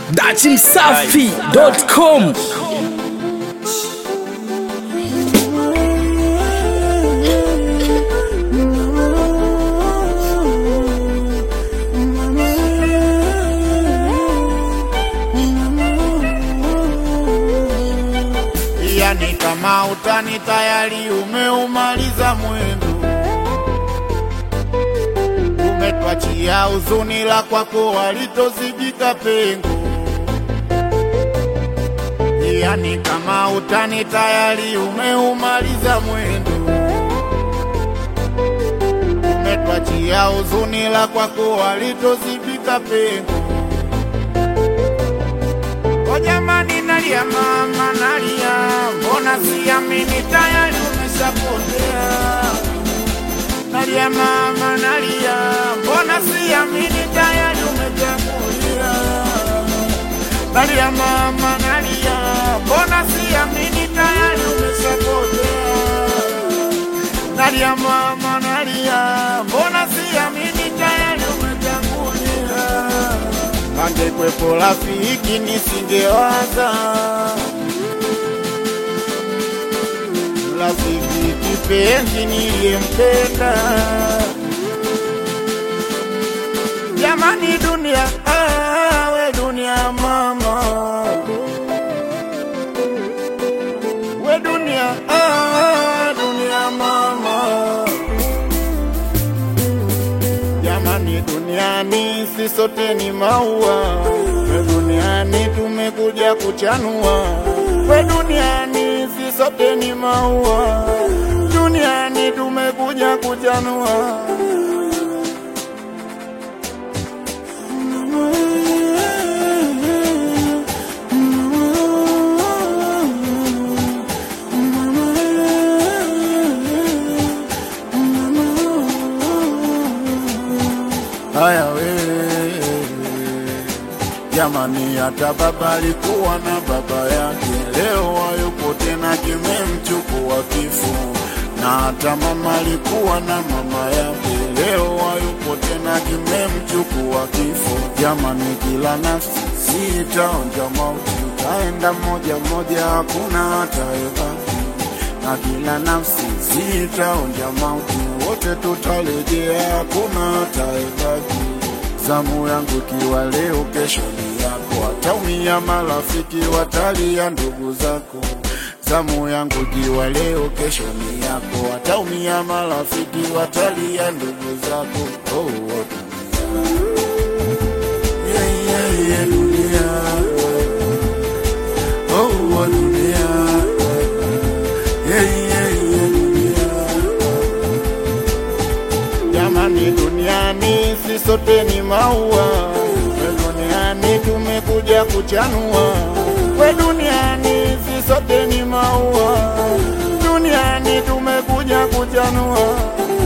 dachimsafi.com yani kama utani tayari umeumaliza mwendo, umetwachia huzuni la kwako walitozibika pengo. Yani kama utani tayari umeumaliza mwendo, umetwachia huzuni la kwako walitozibika pengo. O jamani, nalia mama, nalia, mbona siamini tayari umeshapotea. Nalia mama, nalia, mbona siamini tayari umetangulia. Nalia mama, nalia, mbona siamini tayari umeshapotea. Nalia mama, nalia, mbona siamini tayari umetangulia angekwepo rafiki nisingewaza rafiki kipenzi niliyempenda jamani dunia ah, we dunia mama we dunia ah, dunia mama Jamani, duniani si sote ni maua, we duniani tumekuja kuchanua. We duniani si sote ni maua, duniani tumekuja kuchanua. Haya wewe jamani, hata baba alikuwa na baba yake, leo hayupo tena, kimemchukua kifo. Na hata mama alikuwa na mama yake, leo hayupo tena, kimemchukua kifo. Jamani, kila nafsi si itaonja mauti, utaenda moja moja, hakuna hata ebaki na kila nafsi zitaonja mauti, wote tutarejea, hakuna hataebaki. Zamu yangu ikiwa leo, kesho ni yako, wataumia marafiki, watalia ndugu zako. Zamu yangu ikiwa leo, kesho ni yako, wataumia marafiki, watalia ndugu zako. Oh, oh, dunia. Yeah, yeah, yeah, dunia. Oh, oh, dunia. Yeah, yeah, yeah, dunia. Jamani, duniani si sote ni maua, we duniani tumekuja kuchanua. We duniani si sote ni maua, duniani tumekuja kuchanua.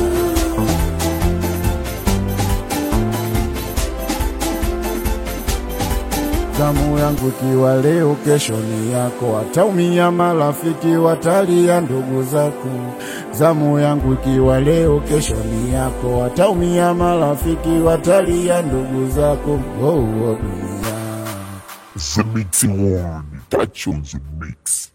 Zamu yangu ikiwa leo, kesho ni yako, wataumia marafiki, watalia ndugu zako. Zamu yangu ikiwa leo, kesho ni yako, wataumia marafiki, watalia ndugu zako. Oh, oh, dunia. The Mixing One. Touch on the mix.